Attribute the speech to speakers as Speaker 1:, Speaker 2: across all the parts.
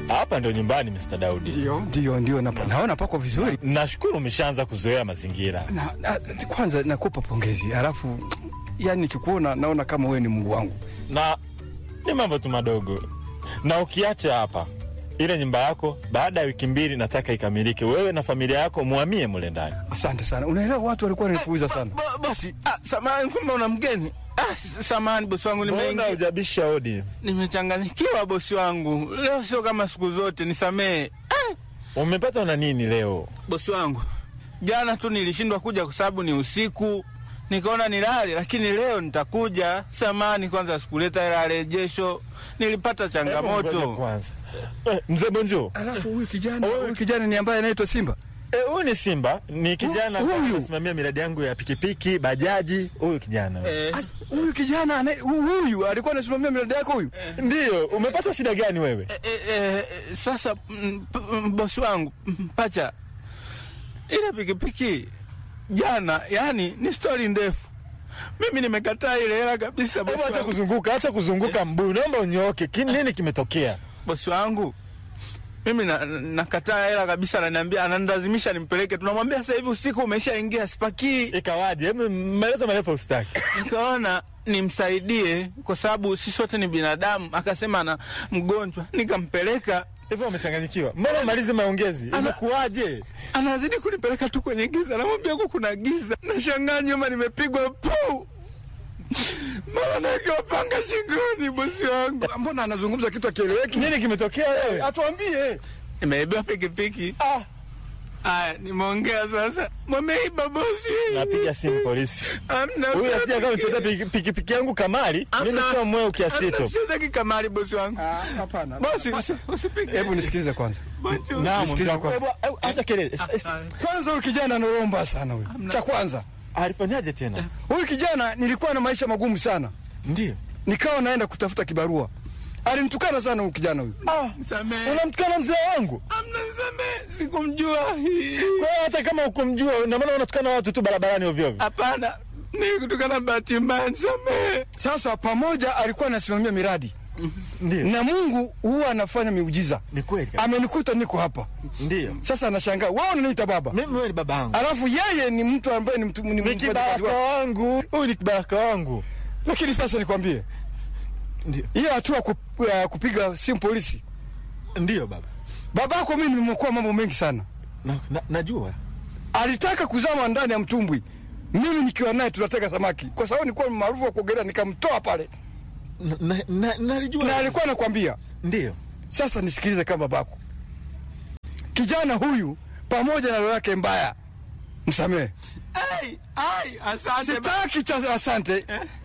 Speaker 1: hapa ndio nyumbani Mr. Daudi.
Speaker 2: Ndio, ndio, ndio, napa- naona pako vizuri.
Speaker 1: Nashukuru umeshaanza kuzoea mazingira.
Speaker 2: Na, na, kwanza nakupa pongezi, halafu yani nikikuona naona kama wewe ni Mungu wangu.
Speaker 1: na ni mambo tu madogo, na ukiacha hapa ile nyumba yako, baada ya wiki mbili nataka ikamilike, wewe na familia yako muhamie mule ndani.
Speaker 2: Asante sana. Unaelewa watu walikuwa wananipuuza sana.
Speaker 3: Bo- bosi ah, samahani kumbe una mgeni ah, s- samahani bosi wangu
Speaker 1: Mbona
Speaker 3: nimeingia
Speaker 1: hujabisha hodi?
Speaker 3: nimechanganyikiwa bosi wangu leo sio kama siku zote nisamehe
Speaker 1: Umepata na nini leo?
Speaker 3: bosi wangu jana tu nilishindwa kuja kwa sababu ni usiku nikaona nilale lakini leo nitakuja samani kwanza sikuleta hela ya rejesho nilipata
Speaker 1: Hebu ngoja
Speaker 3: changamoto
Speaker 1: kwanza. Eh, Mzee Bonjo,
Speaker 2: Alafu huyu kijana, huyu kijana ni ambaye anaitwa Simba.
Speaker 1: eh, huyu ni Simba, ni kijana
Speaker 2: Huyu?
Speaker 1: anasimamia miradi yangu ya pikipiki, bajaji. Huyu kijana
Speaker 3: eh,
Speaker 2: As- Huyu kijana anaye- hu- huyu alikuwa anasimamia miradi yako huyu.
Speaker 1: ndio. Umepata shida gani wewe?
Speaker 3: eh, eh, eh, sasa mm, p- mm, bosi wangu mm, pacha ile pikipiki jana yani ni stori ndefu mimi nimekataa ile hela kabisa bosi
Speaker 1: Hebu acha
Speaker 3: wangu.
Speaker 1: kuzunguka, acha kuzunguka mbuyu, naomba unyooke. Ki- Nini kimetokea?
Speaker 3: bosi wangu mimi na- na- nakataa hela kabisa, ananiambia ananilazimisha nimpeleke. Tunamwambia sasa hivi usiku umeshaingia, sipakii.
Speaker 1: Ikawaje? Hebu maelezo marefu usitaki.
Speaker 3: Nikaona nimsaidie kwa sababu sisi wote ni binadamu. Akasema ana mgonjwa, nikampeleka.
Speaker 1: Hivyo umechanganyikiwa. Mbona umalize maongezi? Imekuwaje?
Speaker 3: Anazidi kunipeleka tu kwenye giza, namwambia huku kuna giza. Nashangaa nyuma nimepigwa pu, mara nawekewa panga shingoni. Bosi wangu,
Speaker 2: Mbona anazungumza kitu akieleweki?
Speaker 1: Nini kimetokea wewe?
Speaker 2: Atuambie.
Speaker 3: nimeibiwa pikipiki.
Speaker 1: Ah,
Speaker 3: Aya, nimeongea sasa, wameiba bosi.
Speaker 1: napiga simu polisi.
Speaker 3: Amna
Speaker 1: Huyu
Speaker 3: sasa
Speaker 1: asija kama
Speaker 3: pikipiki.
Speaker 1: mcheza piki- pikipiki yangu kamari, mimi
Speaker 3: Amna.
Speaker 1: sio mweo kiasi
Speaker 3: Amna,
Speaker 1: hicho.
Speaker 3: sichezeki kamari bosi wangu.
Speaker 2: Ah, hapana.
Speaker 3: Bosi, usi- usipige.
Speaker 2: Hebu nisikilize kwanza.
Speaker 3: Bonjour.
Speaker 1: Naam,
Speaker 2: Nisikize
Speaker 1: mzangu.
Speaker 2: kwanza.
Speaker 1: Hebu- hebu Acha kelele. S- s-
Speaker 3: Ah,
Speaker 2: Kwanza huyu kijana anaomba sana huyu. Cha kwanza,
Speaker 1: Alifanyaje tena?
Speaker 2: huyu kijana nilikuwa na maisha magumu sana,
Speaker 1: Ndio.
Speaker 2: nikawa naenda kutafuta kibarua. Alinitukana sana huyu kijana huyu.
Speaker 1: Ah,
Speaker 3: Nisamehe.
Speaker 1: unamtukana mzee wangu?
Speaker 3: Amna, nisamehe. Sikumjua.
Speaker 1: Kwa hiyo hata kama ukumjua, na maana unatukana watu tu barabarani ovyo ovyo.
Speaker 3: Hapana, ni kutokana bahati mbaya, nisamehe.
Speaker 2: Sasa pamoja alikuwa anasimamia miradi
Speaker 1: Ndio.
Speaker 2: na Mungu huwa anafanya miujiza.
Speaker 1: Ni kweli. kabisa.
Speaker 2: Amenikuta niko hapa
Speaker 1: Ndio.
Speaker 2: sasa, anashangaa wewe unaniita baba,
Speaker 1: Mimi wewe ni baba yangu.
Speaker 2: alafu yeye ni mtu ambaye ni mtu ni
Speaker 1: Ni
Speaker 2: mfanyakazi
Speaker 1: kibaraka
Speaker 2: wako.
Speaker 1: wangu. Huyu ni kibaraka wangu.
Speaker 2: Lakini sasa nikwambie,
Speaker 1: Ndio.
Speaker 2: hiyo hatua kup, uh, kupiga simu polisi,
Speaker 1: Ndio baba.
Speaker 2: babako mimi nimekuwa mambo mengi sana.
Speaker 1: Na, na, najua.
Speaker 2: Alitaka kuzama ndani ya mtumbwi, mimi nikiwa naye tunatega samaki, kwa sababu nilikuwa maarufu wa kuogelea, nikamtoa pale
Speaker 1: Na, na, na, nalijua.
Speaker 2: na alikuwa anakwambia
Speaker 1: Ndio.
Speaker 2: Sasa nisikilize kama babako, kijana huyu pamoja na roho yake mbaya, msamehe.
Speaker 3: Ai, ai, asante. ba-
Speaker 2: Sitaki cha asante,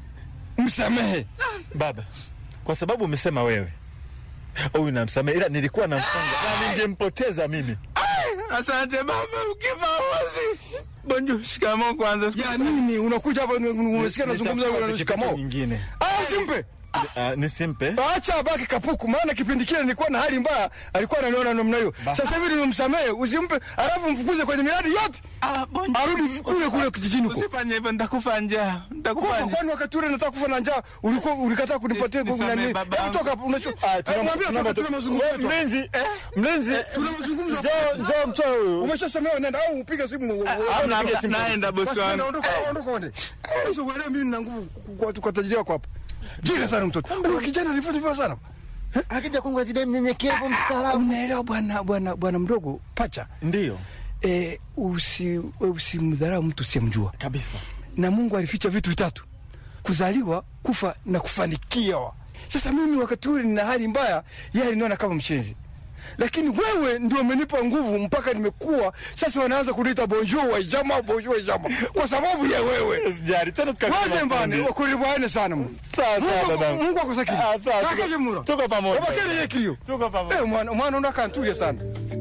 Speaker 2: msamehe.
Speaker 1: Baba, kwa sababu umesema wewe huyu namsamehe, ila nilikuwa namfunga na ningempoteza mimi.
Speaker 3: Ai, Asante baba, ukifa uozi. Bonjour, shikamoo kwanza.
Speaker 2: Ya nini unakuja hapa unasikia nazungumza
Speaker 1: Nitakupa
Speaker 2: na
Speaker 1: pikipiki
Speaker 2: shikamoo?
Speaker 1: nyingine.
Speaker 2: Ah, simpe.
Speaker 1: Ah, nisimpe.
Speaker 2: Acha abaki kapuku, maana kipindi kile nilikuwa na hali mbaya, alikuwa ananiona namna hiyo. Sasa hivi nimemsamehe, usimpe, alafu mfukuze kwenye miradi yote,
Speaker 3: Ah, bonjour.
Speaker 2: arudi kule kule kijijini huko.
Speaker 3: Usifanye hivyo, nitakufa njaa. Nitakufa
Speaker 2: Kufa
Speaker 3: njaa.
Speaker 2: kwani wakati ule nataka kufa na njaa ulikuwa ulikataa kunipatia
Speaker 3: Ni-
Speaker 2: nguvu na
Speaker 3: nisamehe
Speaker 2: nini?
Speaker 3: baba
Speaker 2: Hebu
Speaker 3: yangu.
Speaker 2: toka hapo unacho.
Speaker 1: Ah, tuna-
Speaker 2: Mwambie
Speaker 1: tuna-
Speaker 2: toka tuna mazungumzo
Speaker 1: Wewe
Speaker 2: yetu.
Speaker 1: Mlinzi, mlinzi,
Speaker 2: Tuna mazungumzo.
Speaker 1: njoo njoo mtoe huyu.
Speaker 2: Umeshasemewa nenda au upige simu.
Speaker 3: Ah, na-
Speaker 1: Piga simu.
Speaker 3: Naenda bosi
Speaker 2: Basi
Speaker 3: wangu.
Speaker 2: nenda, ondoka ondoka onde. Sasa uelewe mimi nina nguvu kwa kwa tajiri wako hapa. Jiga sana mtoto. Huyu kijana alifanya vibaya sana.
Speaker 1: Akija kwangu azide mnyenyekevu mstaarabu.
Speaker 2: Unaelewa bwana bwana bwana mdogo pacha.
Speaker 1: Ndio,
Speaker 2: Eh, usi usimdharau mtu usiyemjua.
Speaker 1: kabisa.
Speaker 2: na Mungu alificha vitu vitatu: kuzaliwa, kufa na kufanikiwa. Sasa mimi wakati ule nina hali mbaya, yeye aliniona kama mshenzi, lakini wewe ndio umenipa nguvu mpaka nimekuwa sasa. Wanaanza kuniita bonjour wa jama, bonjour wa jama kwa sababu ya wewe.
Speaker 1: Sijari tena tukakaa.
Speaker 2: Waze mbane wakulibwane sana mu
Speaker 1: Sawa sawa
Speaker 2: Mungu
Speaker 1: babangu.
Speaker 2: Mungu akusakini
Speaker 1: Ah, sawa, tuko-
Speaker 2: Kakaje mura
Speaker 1: tuko pamoja.
Speaker 2: Obakele yekio
Speaker 1: Tuko pamoja.
Speaker 2: eh mwana mwana unakantulia sana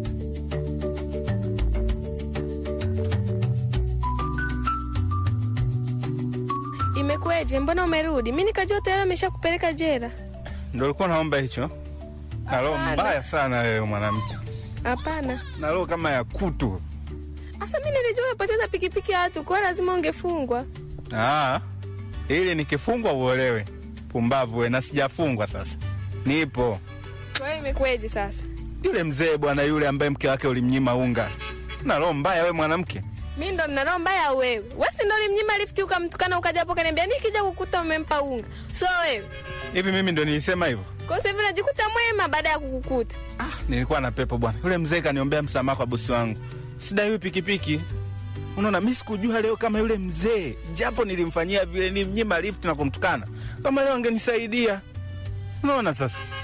Speaker 4: Imekuweje? Mbona umerudi? Mi nikajua tayari ameshakupeleka jela.
Speaker 3: Ndio ulikuwa naomba hicho. Na roho
Speaker 4: Hapana.
Speaker 3: mbaya sana wewe mwanamke.
Speaker 4: Hapana,
Speaker 3: Na roho kama ya kutu.
Speaker 4: asa mi nilijua umepoteza pikipiki ya watu, kwa lazima ungefungwa.
Speaker 3: Ah. Ili nikifungwa uolewe. Pumbavu we na sijafungwa sasa. Nipo.
Speaker 4: Kwa hiyo imekuweje sasa?
Speaker 3: yule mzee bwana, yule ambaye mke wake ulimnyima unga. Na roho mbaya we mwanamke.
Speaker 4: Mi ndo nina roho mbaya au wewe? Wewe si ndo ulimnyima lifti ukamtukana ukaja hapo kaniambia nikija kukuta umempa unga. So wewe.
Speaker 3: Hivi mimi ndo nilisema hivyo?
Speaker 4: Kwa sasa hivi unajikuta mwema baada ya kukukuta.
Speaker 3: Ah, nilikuwa na pepo bwana. Yule mzee kaniombea msamaha kwa bosi wangu. Sidai huyu pikipiki. Unaona, mi sikujua leo kama yule mzee, japo nilimfanyia vile, nimnyima lift na kumtukana, kama leo angenisaidia. Unaona sasa